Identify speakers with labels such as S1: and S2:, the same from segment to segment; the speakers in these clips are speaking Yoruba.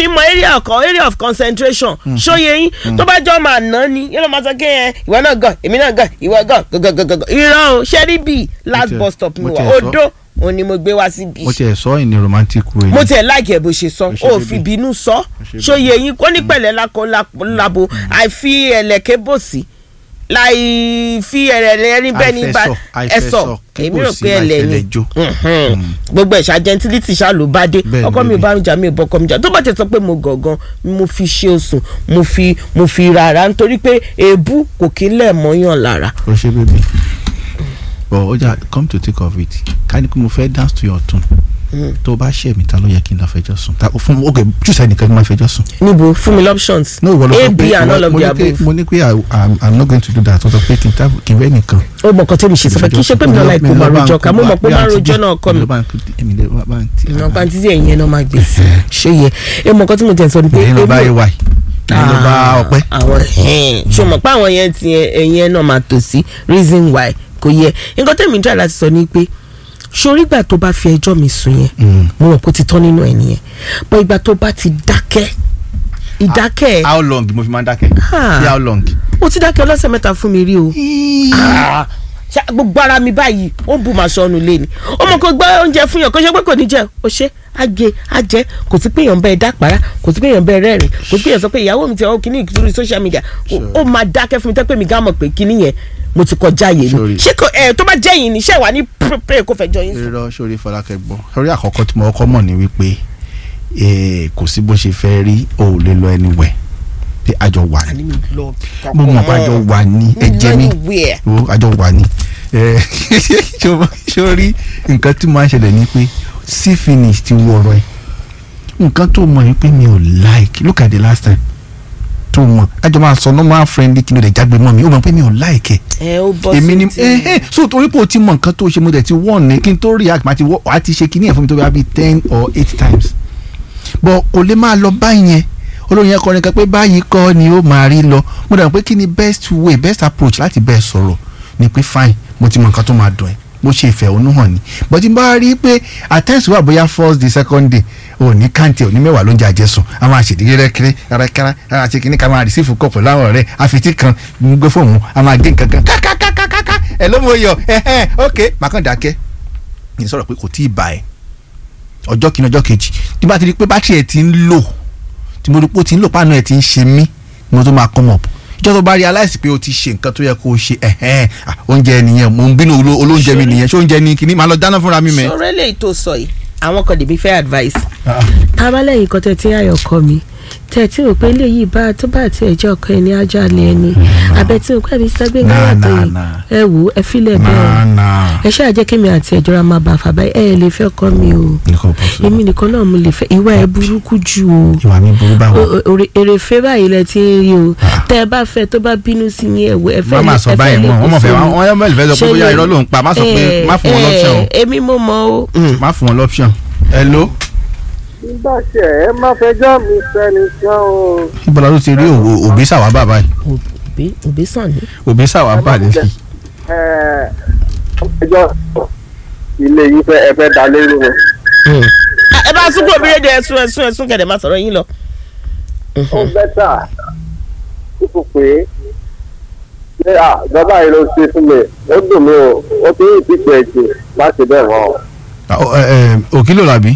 S1: mọ area of area of concentration ṣóye yín tó bá jọ máa ná ni yẹn ló máa sọ kéèyàn ìwọ náà gàn èmi náà gàn ìwọ gàn gọgọgọgọ irọ́ o ṣẹ́rí bíi last
S2: tiẹ̀-
S1: bus stop mi
S2: mo
S1: wà
S2: tiẹ̀ sọ-
S1: odó òun ni mo gbé wá síbi
S2: mo tiẹ̀ sọ in a romantic way.
S1: mo tiẹ̀ láìkẹ́ bó ṣe sọ
S2: Ó ṣe
S1: ó
S2: bíbí.
S1: fi bínú sọ
S2: ṣe
S1: ṣóye yín kó ní pẹ̀lẹ́ lákọ labo àìfi ẹ̀lẹ́kẹ́ bò sí láì fi ẹ̀rẹ̀lẹ̀ ẹni bẹ́ẹ̀ ní bá
S2: Àìfẹsọ̀,
S1: ẹ̀sọ̀
S2: àìfẹsọ̀, kí
S1: èmi
S2: kò
S1: rò
S2: sí
S1: pé ẹlẹ́ ni
S2: láìfẹlẹ̀ jó.
S1: Mhm. gbogbo ẹ̀ṣà gentility ṣá ló bá dé
S2: Bẹ́ẹ̀ ni,
S1: ọkọ mi ò
S2: bẹ́ẹ̀
S1: bá mi jà mi ò bọ́kọ mi jà tó bá ti sọ pé mo gọ̀ọ̀gan mo fi ṣe osùn mo fi mo fi rárá nítorí pé èébú kò kí ń lẹ̀ mọ́yàn lára
S2: o ṣe bébì but ọjà come to think of it ká ní kí mo fẹ́ dance to your tune tó o bá ṣe mi ta ló yẹ kí n lọ fẹjọ́ sùn ta fún ok choose ẹnìkan ní ma fẹjọ́ sùn.
S1: níbo fún mi options
S2: no ìwọ ló
S1: a
S2: sọ
S1: b
S2: pé
S1: and all of
S2: mo
S1: the
S2: ní pé
S1: above
S2: mo ní pé I- I'm I'm not going to do that wọ́n sọ pé kí n ta kí n fẹ́ nìkan.
S1: ó mọ̀ nǹkan tẹ́mi ṣe sọ pé kí n ṣe pé mi náà láì kó máa rojọ́ ká mo mọ̀ pé ó máa rojọ́ náà kọ́ mi ìná pàǹtí tí ẹ̀yìn ẹ̀ náà máa gbé ṣé yẹ ẹ mọ̀ nǹkan tí mo tẹ̀ sọ ni pé
S2: èyí ló bá
S1: èmi-
S2: yé wáyé èyí ló bá
S1: Ah,
S2: ọpẹ́.
S1: àwọn ẹ̀hìn. ṣé o mọ̀ pé àwọn yẹn ti ẹ̀yìn ẹ̀ náà máa tò sí reason why kò yẹ nǹkan tẹ̀mí ń jà láti sọ ni pé sórí ìgbà tó bá fi ẹjọ́ mi sùn yẹn
S2: Mm.
S1: mo mọ̀ pé ó ti tán nínú ẹ̀ nìyẹn bọ́ ìgbà tó bá ti dákẹ́ ìdákẹ́ ẹ̀
S2: how long mo fi máa ń dákẹ́
S1: Ah.
S2: sí how long.
S1: ó ti dákẹ́ ọlọ́sẹ̀ mẹ́ta fún mi rí o Ah, ṣá- gbogbo ara mi báyìí ó ń bu màá sọnù lé ni ó mọ̀ kó gbọ́ oúnjẹ fún yàn kó ṣe pé kò ní jẹ ó ṣe àgé àjẹ kò sí pé èèyàn bẹ́ẹ̀ dápàrà kò sí pé èèyàn bẹ́ẹ̀ rẹ́rìn kò sí pé èèyàn sọ pé ìyàwó mi ti ọ kíní lórí social media Ó- ó máa dákẹ́ fún mi tẹ́ pé mi gá mọ̀ pé kíní yẹn mo ti kọjá yé
S2: Sorry.
S1: ni ṣé kò ẹ tó bá jẹ́ yìí ni ṣé wà ní pray kó fẹjọ́ yín sùn.
S2: irọ́ sórí fọlákẹ́ gbọ́ sórí àkọ́kọ́ tí mo kọ́kọ́ mọ̀ ní wípé eh, kò sí bó ṣe fẹ́ rí o ò lè lọ anywhere pé àjọ wà ní
S1: àní mi lọ
S2: mo mọ̀ pé àjọ wà ní ẹ̀jẹ̀ mi
S1: anywhere.
S2: o àjọ wà ní Eh, sórí nǹkan tí máa ń ṣẹlẹ̀ ni pé sí finish ti wọ̀rọ̀ ẹ̀ nǹkan tó mọ̀ yín pé mi ò like look at the last time tó mọ̀ àjọ máa sọ normal friendly kí ló dé jágbe mọ́ mi ó mọ̀ pé mi ò like ẹ̀
S1: ẹ ó bọ́
S2: èmi ni
S1: sí
S2: eh, eh, so torí pé o ti mọ nǹkan tó ṣe mo dẹ̀ ti wọ́n ní kí n tó react máa ti wọ́ wàá ti ṣe kíní ẹ̀ fún mi tó bá bí ten or eight times but kò lè máa lọ báyẹn olóyin ẹ̀kọ́ ni kan pé báyìí kọ́ ni ó máa rí lọ mo dẹ̀ mọ̀ pé kí ni best way best approach láti bẹ́ẹ̀ sọ̀rọ̀ ni pé fine mo ti mọ nǹkan tó máa dùn ẹ́ mo ṣe ìfẹ̀hónú hàn ni but tí n bá rí i pé at times wà bóyá first day second day ò ní kàǹtì ò ní mẹ́wàá ló ń jẹ àjẹsùn a máa ṣèdílé rẹ́kẹ́rẹ́ rárákárá a ṣe kíní ká máa receive kọ̀ pẹ̀lú àwọn ọ̀rẹ́ àfitì kan ń gbé fóònù a máa gé nǹkan kan kákákákáká ẹ̀ ló mọ̀ yọ ẹ̀hẹ́n ok màá kàn dákẹ́ ní sọ̀rọ̀ pé kò tí ì bá ẹ̀ ọjọ́ kìíní ọjọ́ kejì tí bá ti rí i pé bátìrì ẹ̀ ti ń lò tí mo rí i pé ó ti ń lò páànù ẹ̀ ti ń ṣe mí ni mo tó máa come up ìjọ tó bá realize pé o ti ṣe nǹkan tó yẹ kó o ṣe ẹ̀hẹ́n ah, oúnjẹ nìyẹn mo ń bínú oló- olóúnjẹ mi nìyẹn ṣé oúnjẹ ni kìíní máa lọ dáná fúnra mi mẹ́.
S1: sọ̀rọ̀ eléyìí tó sọ yìí àwọn kan lèmi fẹ́ advice tábàlẹ́yìn kan tẹ̀ tí ayọ̀ kọ́ mi tẹ̀ tí rò pé eléyìí bá tó bá ti ẹ̀jẹ̀ ọkọ ẹni ajá lé ẹni abẹ tí rò pé ẹbí sẹ́gbẹ́
S2: Nah,
S1: ńlá tó
S2: nah,
S1: yìí
S2: nah.
S1: ẹ wò ó ẹ filẹ̀ bẹ́ẹ̀
S2: náà náà
S1: ẹ ṣáà jẹ́ kémi àti ẹ̀jọ̀ra máa bá fàbá ẹ ẹ lè fẹ́ ọkọ mi o
S2: nǹkan bọ̀ sí
S1: èmi nìkan náà mo lè fẹ́ ìwà ẹ burúkú jù o
S2: ìwà mi burú báwo.
S1: O- o- ore- èrèfé báyìí lẹ ti ń rí o tẹ ẹ bá fẹ́ tó bá bínú sí yín ẹwọ ẹ fẹ́
S2: má máa sọ
S1: ẹ fẹ́
S2: báyìí
S1: lè
S2: mọ́
S1: kú
S2: wọ́n mọ̀ fẹ́
S1: fún mi.
S2: wọ́n yọ mẹ́lì fẹ́ sọ pé
S1: Ṣé
S2: bóyá
S1: yẹ-
S2: irọ́ ló ń pa má sọ pé
S1: Eh,
S2: má fún wọn
S1: eh,
S2: lọ́pṣọ̀n o
S1: èmi mo mọ o. Mm.
S2: má fún wọn lọ́pṣọ̀n. hello.
S3: nígbà tí ẹ má fẹjọ́ mi sẹ́nìkan o.
S2: ibola ló ti rí òwò- òbí sàwá bàbá yìí
S1: òbí òbí sàn ní.
S2: òbí sàwá bà ní sí.
S3: ẹ ẹjọ́ ilé yìí fẹ́ ẹ fẹ́ da lérú o.
S1: ẹ bá sún kúrò bí rédíò ẹsùn ẹsùn ẹsùn kẹdẹ máa sọ̀rọ̀ yín lọ.
S3: ó bẹ́tà kúkú pé ṣé à bàbá yìí ló ṣe fún mi ó dùn mí o ó ti ń ìdíje jù láti bẹ́ẹ̀ wọ́n o.
S2: Ah, oh, eh, eh, òkìlò làbí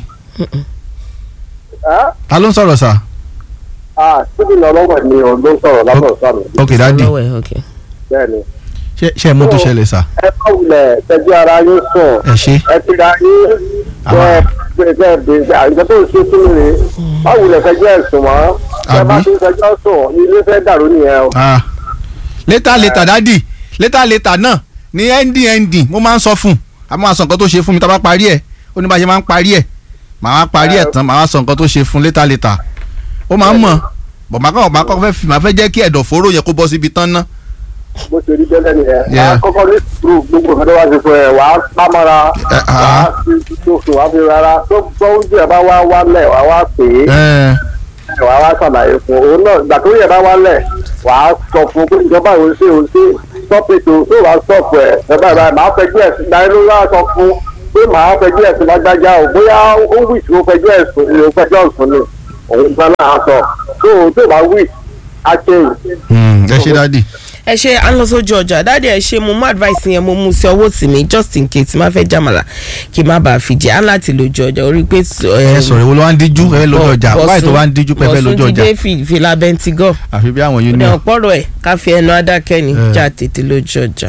S3: ẹ́
S2: ta ló ń sọ̀rọ̀ sà.
S3: à síbi lọ́wọ́ ni òun ló ń sọ̀rọ̀ lábọ̀ sọ́mi
S2: ok dadi
S1: lọ́wọ́ ẹ̀ ok.
S3: bẹ́ẹ̀ ni.
S2: ṣé ṣé ẹ mú tó ṣẹlẹ̀ sà.
S3: ẹ bá wulẹ̀ tẹ́jú ara yín sùn
S2: ẹ ṣe.
S3: ẹ ti ra yín
S2: Àmọ́-
S3: bẹ́ẹ̀ bẹ́ẹ̀ bẹ́ẹ̀ bẹ́ẹ̀ àgbẹ̀ tó ń ṣe fún mi rè é bá wulẹ̀ fẹjọ́ ẹ̀sùn mọ́ ẹ bá
S2: Àbí?
S3: ti ń fẹjọ́ sùn ilé fẹ́ dàrú nìyẹn o.
S2: Ah. létà létà dádì létà létà náà ní ending ending mo máa ń sọ fún un a máa sọ nǹkan tó ṣe fún mi tá a bá parí ẹ̀ ó ní bá a ṣe máa ń parí ẹ̀ màá wá parí ẹ̀ tán màá wá sọ nǹkan tó ṣe fún létà létà ó máa ń mọ̀ bọ̀ màá kọ́ màá kọ́ fẹ́ fi màá fẹ́ jẹ́ kí ẹ̀dọ̀fóró yẹn kó bọ́ síbi tán ná.
S3: bó ṣe rí bẹ́lẹ̀ nìyẹn
S2: Yeah.
S3: wàá kọ́kọ́ ní sùúrù gbogbo nǹkan tó wá ṣe fún ẹ wàá pámọ́ra
S2: Eh, ah.
S3: wàá fi tóṣù wàá fi rárá tó gbọ́ oúnjẹ bá wá wálẹ̀ wàá wá pè
S2: Ẹ,
S3: é wàá wá ṣàlàyé fún òun náà ìgbà tó yẹ bá wálẹ̀ wàá sọ fún pé ìjọba ìwé ṣe òun ṣe sọ́pẹ̀tò tó wàá sọ̀pù ẹ̀ ẹ̀bá ìbá máa fẹjú ẹ̀sùn ìgbà ló wá sọ fún pé màá fẹjú ẹ̀sùn lágbájá o bóyá ó wíṣ ó fẹjú ẹ̀sùn ìrò fẹjọ́ ẹ̀sùn ni òun gba náà sọ tó o tó bá wí á change.
S2: Hmm, ẹ ṣe dáàdì.
S1: ẹ ṣe à ń lọ sójú ọjà dáàdi ẹ ṣe mo mú advice yẹn mo mú sí ọwọ́ tì mí just in case má fẹ́ jàmàlà kí n má bàa fi jẹ́ á láti lójú ọjà orí pé.
S2: ẹ sọ̀rọ̀ ìwọ ló wá ń díjú ẹ lójú ọjà wáyé tó wá ń díjú pẹ́ fẹ́ lójú
S1: bọ̀sùn
S2: ọjà
S1: jíde fìlà bẹ́ntigọ́
S2: àfi bí àwọn
S1: ní
S2: union.
S1: ọ̀pọ̀rọ̀ ẹ̀ ká fi ẹnu adákẹ́ ni
S2: Eh.
S1: já tètè lójú ọjà.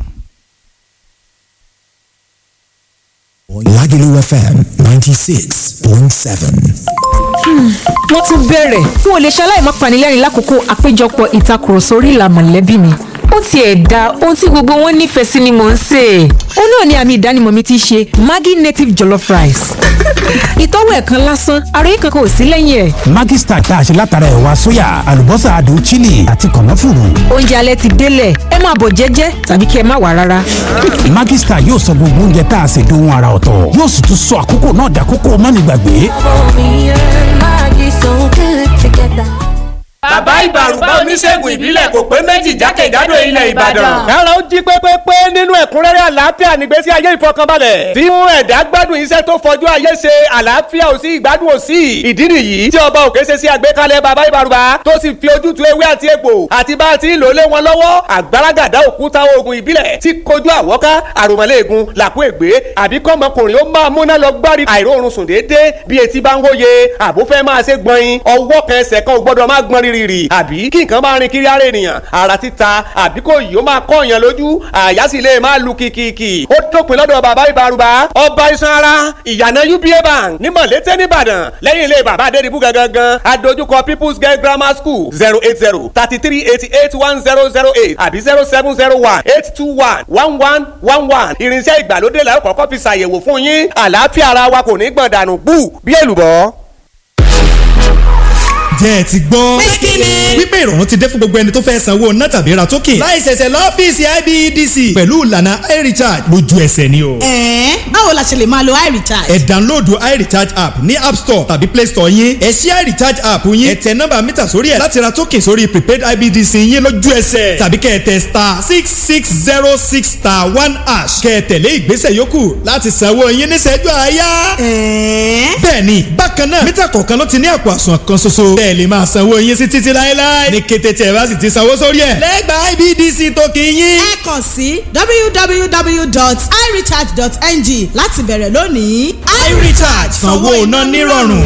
S4: Lagelu FM 96.7.
S5: wọ́n tún bẹ̀rẹ̀ n ò lè ṣaláì má panilẹ́rìn lákòókò àpéjọpọ̀ ìtakùrọ̀sọ orí ìlà mọ̀lẹ́bí mi ó tiẹ̀ da ohun tí gbogbo wọn nífẹ̀ẹ́ sí ni mò ń sè é ó náà ni àmì ìdánimọ̀ mi ti ṣe Maggi native jollof rice ìtọ́wò ẹ̀ kan lásán àròyé kankan ò sí lẹ́yìn ẹ̀
S4: Maggi Star tá a ṣe látara ẹ̀wà sóyà, àlùbọ́sà adùn chili àti kànáfùrù.
S5: oúnjẹ alẹ́ ti délẹ̀ ẹ máa bọ̀ jẹ́jẹ́ tàbí kí ẹ má wà rárá
S4: Maggi Star yóò sọ gbogbo oúnjẹ tá a ṣe dohun ara ọ̀tọ̀. Yóò sì tún sọ àkókò náà dàkókò mánigbàgbé.
S6: Me and Maggie so good together.
S7: bàbá ìbàrùbá oníṣègùn ìbílẹ̀ kò pé méjì jákèjádò ilẹ̀ ìbàdàn.
S8: kára ó jí pépépé nínú ẹ̀kúnrẹ́rẹ́ àlàáfíà nígbésí ayé ìfọkànbalẹ̀ tí mú ẹ̀dá gbádùn iṣẹ́ tó fọjú ayé ṣe àlàáfíà ò sí ìgbádùn ò sí ìdí nìyí tí ọba òkè ṣe sí àgbékalẹ̀ bàbá ìbàrùbá tó sì fi ojútùú ewé àti egbò àti bá a ti ń lò lé wọn lọ́wọ́ àgbàràgàdá òkúta oògùn ìbílẹ̀ tí kojú àwọ́ká àròmọ́lẹ́ẹ̀gùn làkú ègbé àbí kọ́mọkùnrin ó máa múná lọ gbárí àìróorun sùn déédéé bí etí bá ń hóye àbó fẹ́ máa ṣe gbọ̀nyin ọwọ́ kan ẹsẹ̀ kan ò gbọ́dọ̀ máa gbọ́n rírì àbí kí nǹkan máa rin kiri ara ènìyàn ara títa àbí kò yìí ó máa kọ́ èèyàn lójú àyà sì lè máa lu kìkìkì ó dópin lọ́dọ̀ bàbá ìbárùbá ọba iṣan ara ìyànà uba bank ní mọ̀lété nìbàdàn lẹ́yìn ilé bàbá adédìbú gangan adójúkọ people's girl grammar school zero eight zero thirty three eighty eight one zero zero eight àbí zero seven zero one eight two one one one one one irinṣẹ́ ìgbàlódé la ó kọ́kọ́ fi ṣàyẹ̀wò fún yín àlàáfíà ara wa kò ní gbọ̀n dànù bú bí èlùbọ́.
S9: jẹ́ ẹ ti gbọ́. wípé ìrọ̀rùn ti dé fún gbogbo ẹni tó fẹ́ sanwó ná tàbí ra token. láì ṣẹ̀ṣẹ̀ lọ́fíìsì IBEDC pẹ̀lú ìlànà iRecharge lójú ẹsẹ̀ ni o.
S10: ẹ̀ẹ́n báwo la ṣe lè máa lo iRecharge.
S9: ẹ download iRecharge app ní app store tàbí play store yín. ẹ ṣí iRecharge app yín. ẹ tẹ nọ́mbà mítà sórí ẹ̀ láti ra token sórí prepaid IBEDC yín lójú ẹsẹ̀. tàbí kẹ́ ẹ tẹ star six six zero six star one hash. kẹ́ ẹ tẹ̀lé ìgbésẹ̀ yòókù láti sanwó yín níṣẹ́jú àáyá.
S10: ẹ̀ẹ́n
S9: bẹ́ẹ̀ni bákan náà mítà kọ̀ọ̀kan ló ti ní àpò àsùnwọ̀n kan ṣoṣo. bẹ́ẹ̀ lè máa sanwó yín sí títí láéláé. ní kété tí ẹ bá sì ti sanwó sórí ẹ̀. lẹ́gbàá IBDC tó kì í yín.
S10: ẹ kàn sí www.irecharge.ng láti bẹ̀rẹ̀ lónìí.
S9: iRecharge sanwó iná nírọ̀rùn.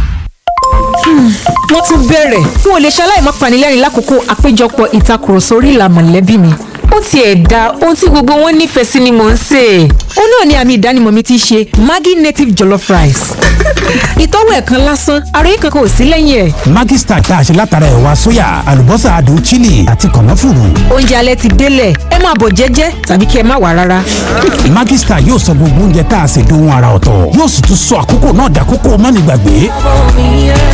S5: wọ́n tún bẹ̀rẹ̀ n ò lè ṣaláì má panilẹ́rìn lákòókò àpéjọpọ̀ ìtakùrọ̀sọ orí ìlà mọ̀lẹ́bí mi ó tiẹ̀ da ohun tí gbogbo wọn nífẹ̀ẹ́ sí ni mò ń sè é ó náà ni àmì ìdánimọ̀ mi ti ṣe Maggi native jollof rice ìtọ́wò ẹ̀ kan lásán àròyé kankan ò sí lẹ́yìn ẹ̀
S4: Maggi Star tá a ṣe látara ẹ̀wà sóyà, àlùbọ́sà adùn chili àti kànáfùrù.
S5: oúnjẹ alẹ́ ti délẹ̀ ẹ máa bọ̀ jẹ́jẹ́ tàbí kí ẹ má wà rárá
S4: Maggi Star yóò sọ gbogbo oúnjẹ tá a ṣe dohun ara ọ̀tọ̀. Yóò sì tún sọ àkókò náà dàkókò mánigbàgbé.
S6: Me and